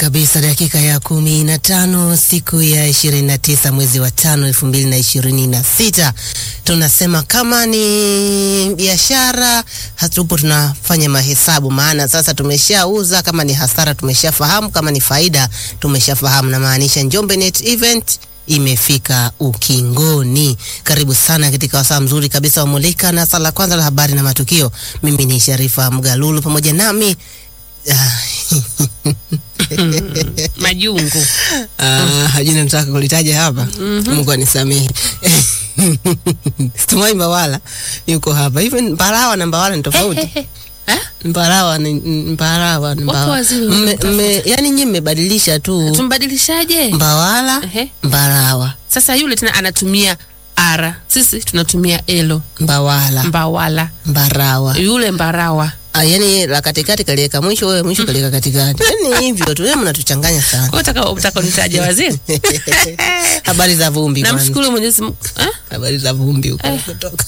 kabisa, dakika ya kumi na tano siku ya ishirini na tisa mwezi wa tano elfu mbili na ishirini na sita tunasema kama ni biashara hatupo tunafanya mahesabu, maana sasa tumeshauza. Kama ni hasara tumeshafahamu, kama ni faida tumeshafahamu. Namaanisha Njombe Net Event imefika ukingoni. Karibu sana katika wasaa mzuri kabisa wa Mulika na sala kwanza la habari na matukio. Mimi ni Sharifa Mgalulu, pamoja nami Majungu. Ah, jina nataka kulitaja hapa. Mungu anisamehe. Situmai Mbawala yuko hapa. Hivi Mbarawa na Mbawala ni tofauti. Eh? Mbarawa ni Mbarawa ni Wapo Mbawala. waziri Mme- wanatafuta. mme- Yaani nyinyi mmebadilisha tu Tumbadilishaje? Mbawala Ehe. Mbarawa Sasa yule tena anatumia ara, sisi tunatumia elo. Mbawala Mbawala, Mbarawa. yule mbarawa. Ah, yaani la katikati kaliweka mwisho, wewe mwisho kaliweka katikati. Yaani hivyo tu, wewe mnatuchanganya sana. Kwa utaka utaka unitaje waziri? Habari za vumbi kwanza. Namshukuru Mwenyezi Mungu. Eh? Habari za vumbi huko Eh. kutoka.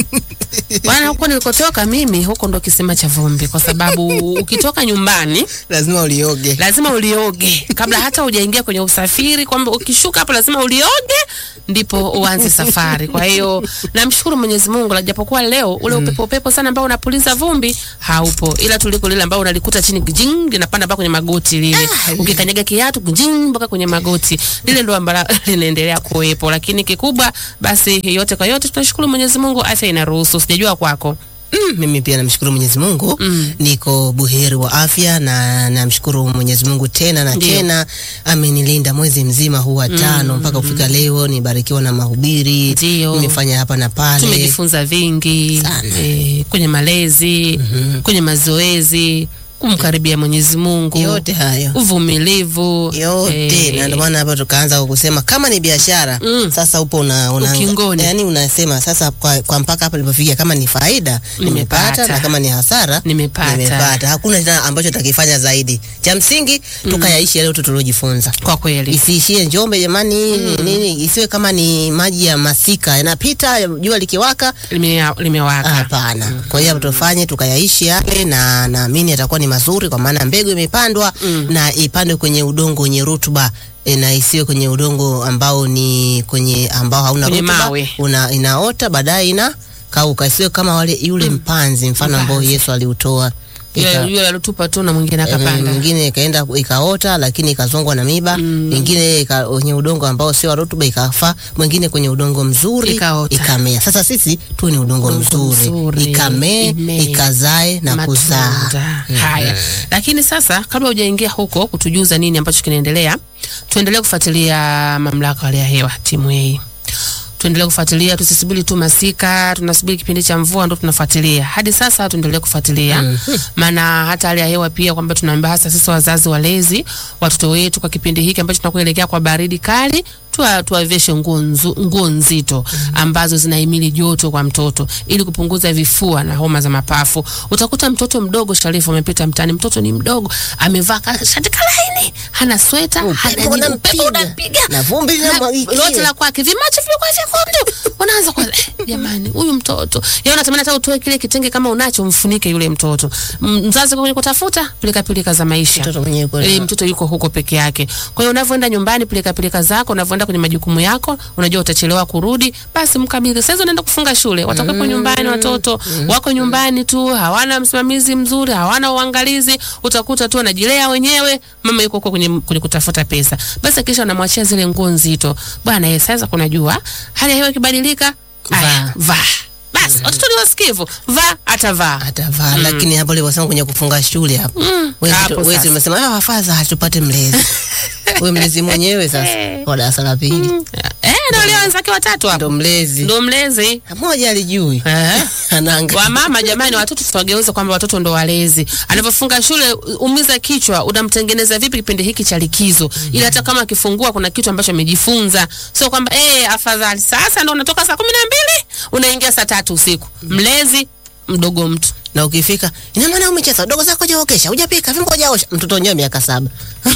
Bwana, huko nilikotoka mimi, huko ndo kisima cha vumbi, kwa sababu ukitoka nyumbani Lazima ulioge. lazima ulioge kabla hata hujaingia kwenye usafiri, kwamba ukishuka hapo lazima ulioge ndipo uanze safari. Kwa hiyo namshukuru Mwenyezi Mungu, la japokuwa leo ule upepo upepo sana ambao unapuliza vumbi haupo, ila tuliko lile ambao unalikuta chini jing linapanda mpaka kwenye magoti lile, ukikanyaga kiatu jing mpaka kwenye magoti lile ndo ambalo linaendelea kuwepo, lakini kikubwa basi, yote kwa yote tunashukuru Mwenyezi Mungu, afya inaruhusu. Sijajua kwako. Mm, mimi pia namshukuru Mwenyezi Mungu Mm. niko buheri wa afya na namshukuru Mwenyezi Mungu tena na Ndio. tena amenilinda mwezi mzima huu wa tano mpaka kufika leo, nibarikiwa na mahubiri, Ndio. nimefanya hapa na pale. tumejifunza vingi Sana. eh, kwenye malezi kwenye mazoezi kumkaribia Mwenyezi Mungu Yote hayo uvumilivu yote eh, na ndio maana hapa tukaanza kusema kama ni biashara Mm. sasa upo una, una Ukingoni. yani unasema sasa kwa, kwa mpaka hapa nilipofikia kama ni faida nimepata Nimepata. na kama ni hasara Nimepata. nimepata. hakuna tena ambacho takifanya zaidi cha msingi tukayaishi yale yote tuliojifunza kwa kweli isiishie Njombe jamani nini isiwe kama ni maji ya masika yanapita jua likiwaka lime- limewaka Hapana. Kwa hiyo tufanye tukayaishi yale, na naamini yatakuwa ni mazuri, kwa maana mbegu imepandwa na ipandwe kwenye udongo wenye rutuba e, na isiwe kwenye udongo ambao ni kwenye ambao hauna Kwenye rutuba, mawe. una inaota baadaye ina kauka, isiwe kama wale yule mpanzi mfano ambao Mpanzi. Yesu aliutoa Ika- Yule- yule alitupa tu na mwingine Eh, akapanda Mwingine ikaenda ikaota lakini ikazongwa na miba, mwingine ika- kwenye udongo ambao sio wa rutuba ikafa, mwingine kwenye udongo mzuri Ikaota. ikamea. Sasa sisi tu ni udongo Udongo mzuri, mzuri, ikamee imee, ikazae na kuzaa. matunda haya. Lakini sasa kabla hujaingia huko kutujuza nini ambacho kinaendelea, tuendelee kufuatilia mamlaka ya hali ya hewa timu hii tuendelee kufuatilia, tusisubiri tu masika, tunasubiri kipindi cha mvua ndo tunafuatilia. Hadi sasa tuendelee kufuatilia, maana hata hali ya hewa pia, kwamba tunaambia hasa sisi wazazi walezi, watoto wetu kwa kipindi hiki ambacho tunakuelekea kwa baridi kali tuwa- tuwaveshe nguo nzu- nguo nzito ambazo zinahimili joto kwa mtoto ili kupunguza vifua na homa za mapafu. Utakuta mtoto mdogo Sharifu amepita mtaani, mtoto ni mdogo, amevaa ka- shati kalaini, hana sweta, hana Upepo nini, unampiga. upepo unampiga Na vumbi na linamwagikia. lote la kwake vimacho vilikuwa vyekundu, wanaanza kwa eh, jamani, huyu mtoto yeye unatamani hata utoe kile kitenge kama unacho, mfunike yule mtoto. M- Mzazi kwenye kutafuta pilika pilika za maisha Mtoto mwenyewe yuko Eh, na- mtoto yuko huko peke yake. Kwa hiyo unavyoenda nyumbani, pilika pilika zako, unavyoenda kwenye majukumu yako, unajua utachelewa kurudi, basi mkabidhi. Sasa unaenda kufunga shule, watakuwepo nyumbani, watoto wako nyumbani tu, hawana msimamizi mzuri, hawana uangalizi, utakuta tu wanajilea wenyewe, mama yuko huko kwenye, kwenye kutafuta pesa, basi kisha unamwachia zile nguo nzito. Bwana yeye, sasa kunajua hali ya hewa ikibadilika, aya, vaa basi. Watoto ni wasikivu, vaa atavaa. atavaa lakini hapo ulivyosema kwenye kufunga shule hapo wewe hapo wewe sasa. umesema ah, wafaza hatupate mlezi wewe mlezi mwenyewe sasa wa darasa la pili Eh, ndio leo wenzake watatu hapo, ndo mlezi ndo mlezi mmoja alijui Eh. anaanga Wamama jamani, watoto tutawageuza kwamba watoto ndo walezi. Anavyofunga shule, umiza kichwa, unamtengeneza vipi kipindi hiki cha likizo, ili hata kama akifungua kuna kitu ambacho amejifunza, sio kwamba eh, afadhali sasa ndo unatoka saa kumi na mbili unaingia saa tatu usiku. Mlezi mdogo mtu na ukifika ina maana umecheza dogo zako hujaokesha hujapika vyombo hujaosha mtoto wenyewe miaka saba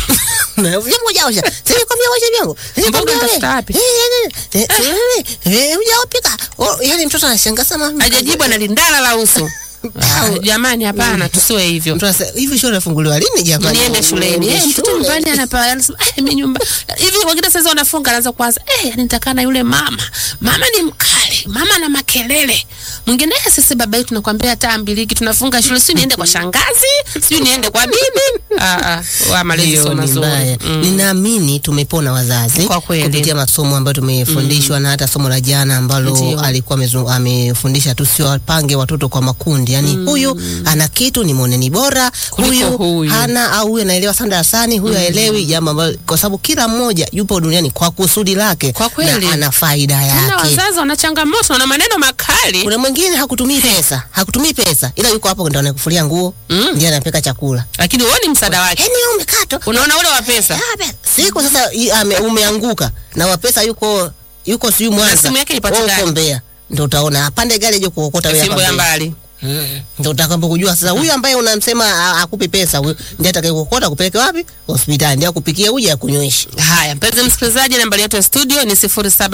na vyombo hujaosha sasa kwambia osha vyombo Sasa Mboga kwambia unatafuta we- wapi? Eh, eh, eh, eh, eh, eh, hujapika Oh, yani mtoto anashangaa sana hajajibu, analindala la uso Ah, jamani hapana tusiwe hivyo Mtu anasema hivi shule inafunguliwa lini jamani? niende shuleni Niende eh, mtoto shule. nyumbani anapa anasema eh, mimi nyumba hivi wengine sasa wanafunga anaanza kuanza eh, yani nitakaa na yule mama mama ni mkali mama na makelele mwingine eh, sisi baba yetu tunakwambia hata ambiliki tunafunga shule si niende kwa shangazi si niende kwa bibi ah ah wa malezi Hiyo sio ni mazuri mbaya. Ninaamini tumepona wazazi Kwa kweli. kupitia masomo ambayo tumefundishwa na hata somo la jana ambalo Ndio. alikuwa amezu- amefundisha tusiwapange watoto kwa makundi, yani huyu ana kitu ni mwoneni bora, Kuliko huyu. hana au huyu anaelewa sana darasani, huyu haelewi jambo ambalo, kwa sababu kila mmoja yupo duniani kwa kusudi lake Kwa kweli. na ana faida na yake. wazazi wana changamoto wana maneno makali Kuna mwingine hakutumii pesa, hakutumii pesa, ila yuko hapo ndo anakufulia nguo, Mm. ndiye anapika chakula. lakini huoni msaada wake Yaani wewe umekatwa unaona ule wa pesa siku sasa i- ame, umeanguka na wapesa yuko yuko siyo Mwanza, simu yake ipate wewe gari. uko Mbeya, ndio utaona apande gari je kuokota wewe fimbo hapa ya Mbeya. mbali ndio utakapo kujua sasa huyu ambaye unamsema a- akupi pesa huyu ndiye atakayekuokota kupeleke wapi hospitali, ndiye akupikie uje akunyweshi. Haya, mpenzi msikilizaji, nambari yetu ya studio ni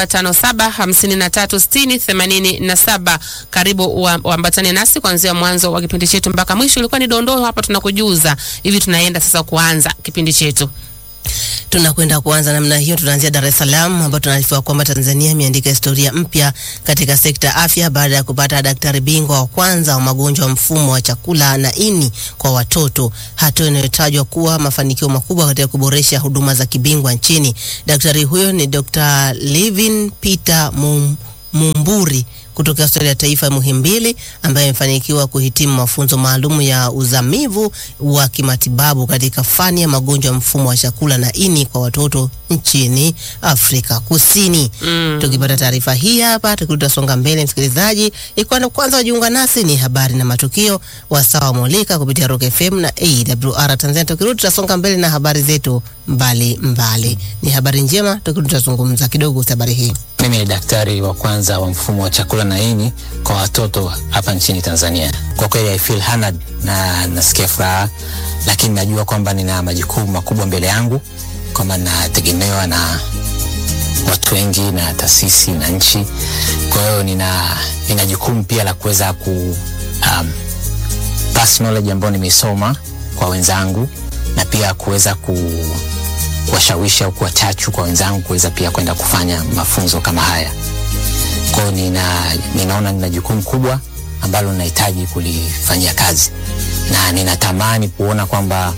0757536087. Karibu ua- uambatane nasi kuanzia mwanzo wa kipindi chetu mpaka mwisho. Ilikuwa ni dondoo hapa, tunakujuza hivi. Tunaenda sasa kuanza kipindi chetu. Tunakwenda kuanza namna hiyo. Tunaanzia Dar es Salaam ambapo tunaarifiwa kwamba Tanzania imeandika historia mpya katika sekta ya afya baada ya kupata daktari bingwa wa kwanza wa magonjwa ya mfumo wa chakula na ini kwa watoto, hatua inayotajwa kuwa mafanikio makubwa katika kuboresha huduma za kibingwa nchini. Daktari huyo ni Dr. Livin Peter Mum, Mumburi kutoka hospitali ya taifa ya Muhimbili ambaye amefanikiwa kuhitimu mafunzo maalum ya uzamivu wa kimatibabu katika fani ya magonjwa ya mfumo wa chakula na ini kwa watoto nchini Afrika Kusini. Mm. Tukipata taarifa hii hapa, tukitasonga mbele, msikilizaji, ikiwa ndo kwanza wajiunga nasi, ni habari na matukio wasawa molika kupitia Rock FM na AWR Tanzania. Tukirudi tutasonga mbele na habari zetu mbali mbali. Ni habari njema, tukirudi tutazungumza kidogo kuhusu habari hii. Mimi ni daktari wa kwanza wa mfumo wa chakula na ini kwa watoto hapa nchini Tanzania. Kwa kweli I feel honored na nasikia furaha, lakini najua kwamba nina majukumu makubwa mbele yangu, kwamba nategemewa na watu wengi na taasisi na nchi. Kwa hiyo nina, nina jukumu pia la kuweza ku um, pass knowledge ambayo nimeisoma kwa wenzangu na pia kuweza ku kuwashawishi au kuwachachu kwa wenzangu kuweza pia kwenda kufanya mafunzo kama haya. Kwa hiyo nina, ninaona nina jukumu kubwa ambalo ninahitaji kulifanyia kazi na ninatamani kuona kwamba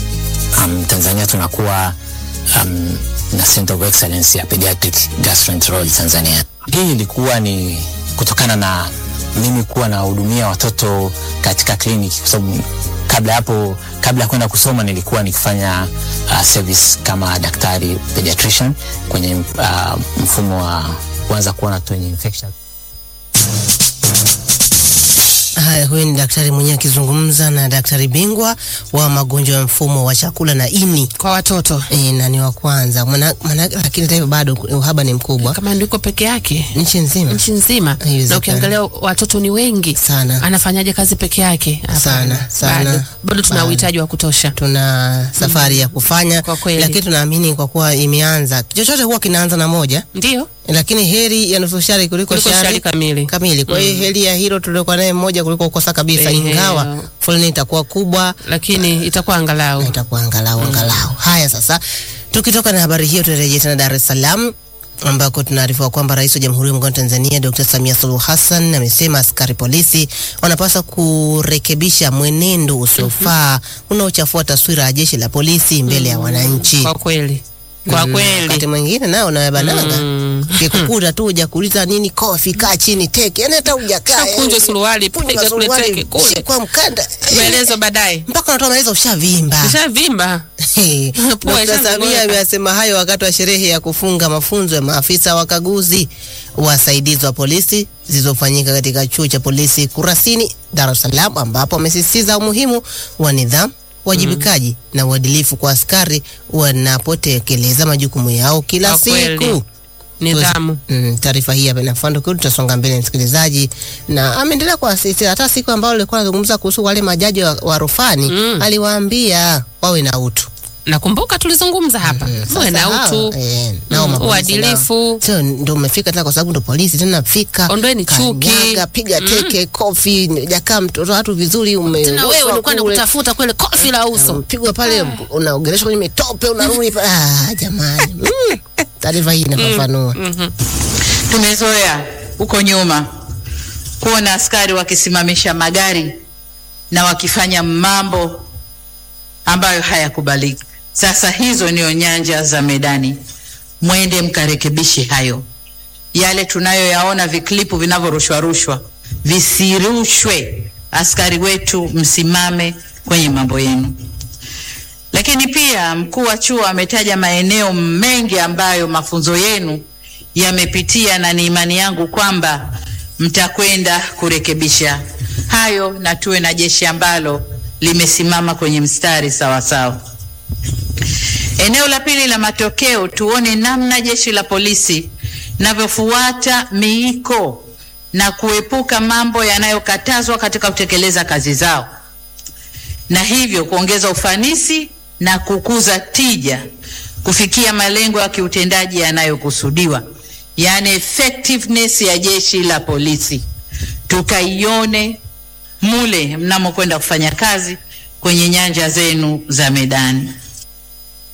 um, Tanzania tunakuwa um, na Center of Excellence ya Pediatric Gastroenterology Tanzania. Hii ilikuwa ni kutokana na mimi kuwa nawahudumia watoto katika kliniki kwa sababu kabla ya hapo, kabla ya kwenda kusoma nilikuwa nikifanya uh, service kama daktari pediatrician kwenye uh, mfumo wa kuanza kuona watoto wenye infection. Haya, huyu ni daktari mwenyewe akizungumza na daktari bingwa wa magonjwa ya mfumo wa chakula na ini Kwa watoto e, na ni wa kwanza Maana- maana- lakini hata hivyo bado uhaba ni mkubwa kama ndiko peke yake nchi nzima nchi nzima, Haiwezekani. na ukiangalia watoto ni wengi sana. anafanyaje kazi peke yake? Hapana. Sana, sana. Bado, bado tuna Bado. uhitaji wa kutosha. Tuna safari ya kufanya, Kwa kweli. lakini tunaamini kwa kuwa imeanza, chochote huwa kinaanza na moja, Ndio lakini heri ya nusu shari kuliko, kuliko shari shari kamili. kamili. Kwa hiyo heri ya hilo tuliokuwa naye mmoja kuliko kukosa kabisa, Ehe. ingawa foleni itakuwa kubwa lakini itakuwa angalau na itakuwa angalau angalau. Haya, sasa tukitoka na habari hiyo, turejee tena Dar es Salaam ambako tunaarifiwa kwamba Rais wa Jamhuri ya Muungano wa Tanzania Dr. Samia Suluhu Hassan amesema askari polisi wanapaswa kurekebisha mwenendo usiofaa unaochafua taswira ya jeshi la polisi mbele ya wananchi. kwa kweli, kwa Mm, kweli Wakati mwingine nao unabanaga Mm. kikukuta tu hujakuuliza nini, kofi, kaa chini, teke, yani hata hujakaa Kunja yani, suruali, punja piga kule suruali, teke, kule. shikwa mkanda maelezo baadaye mpaka unatoa maelezo ushavimba. ishavimba Pua Dkt. ishaanza Samia kuweka. ameyasema hayo wakati wa sherehe ya kufunga mafunzo ya maafisa wakaguzi wasaidizi wa polisi zilizofanyika katika chuo cha polisi Kurasini, Dar es Salaam, ambapo amesisitiza umuhimu wa nidhamu, uwajibikaji na uadilifu kwa askari wanapotekeleza majukumu yao kila Kwa kweli. siku. nidhamu. Mm, taarifa hii hapa inafuata kwa tutasonga mbele msikilizaji, na ameendelea kuasisitiza hata siku ambayo alikuwa anazungumza kuhusu wale majaji wa, wa rufani Mm. aliwaambia wawe na utu nakumbuka tulizungumza hapa muwe na Sasa utu hao, eh, nao Mm, mapolisi uadilifu. nao. Sio ndo umefika tena kwa sababu ndo polisi tena fika. Ondoeni chuki. kanyaga, piga teke, kofi, jakaa mtoto watu vizuri ume. tena wewe ulikuwa nakutafuta kwele kofi la uso Pigwa pale unaogeleshwa kwenye mitope unarudi pale. Ah, jamani. Mm. Taarifa hii inafafanua. Tumezoea huko nyuma kuona askari wakisimamisha magari na wakifanya mambo ambayo hayakubaliki. Sasa hizo ndio nyanja za medani, mwende mkarekebishe hayo. Yale tunayoyaona viklipu vinavyorushwa rushwa visirushwe. Askari wetu, msimame kwenye mambo yenu. Lakini pia mkuu wa chuo ametaja maeneo mengi ambayo mafunzo yenu yamepitia, na ni imani yangu kwamba mtakwenda kurekebisha hayo na tuwe na jeshi ambalo limesimama kwenye mstari sawa sawa. Eneo la pili la matokeo, tuone namna jeshi la polisi linavyofuata miiko na kuepuka mambo yanayokatazwa katika kutekeleza kazi zao na hivyo kuongeza ufanisi na kukuza tija kufikia malengo ya kiutendaji yanayokusudiwa, yaani effectiveness ya jeshi la polisi, tukaione mule mnamokwenda kufanya kazi kwenye nyanja zenu za medani.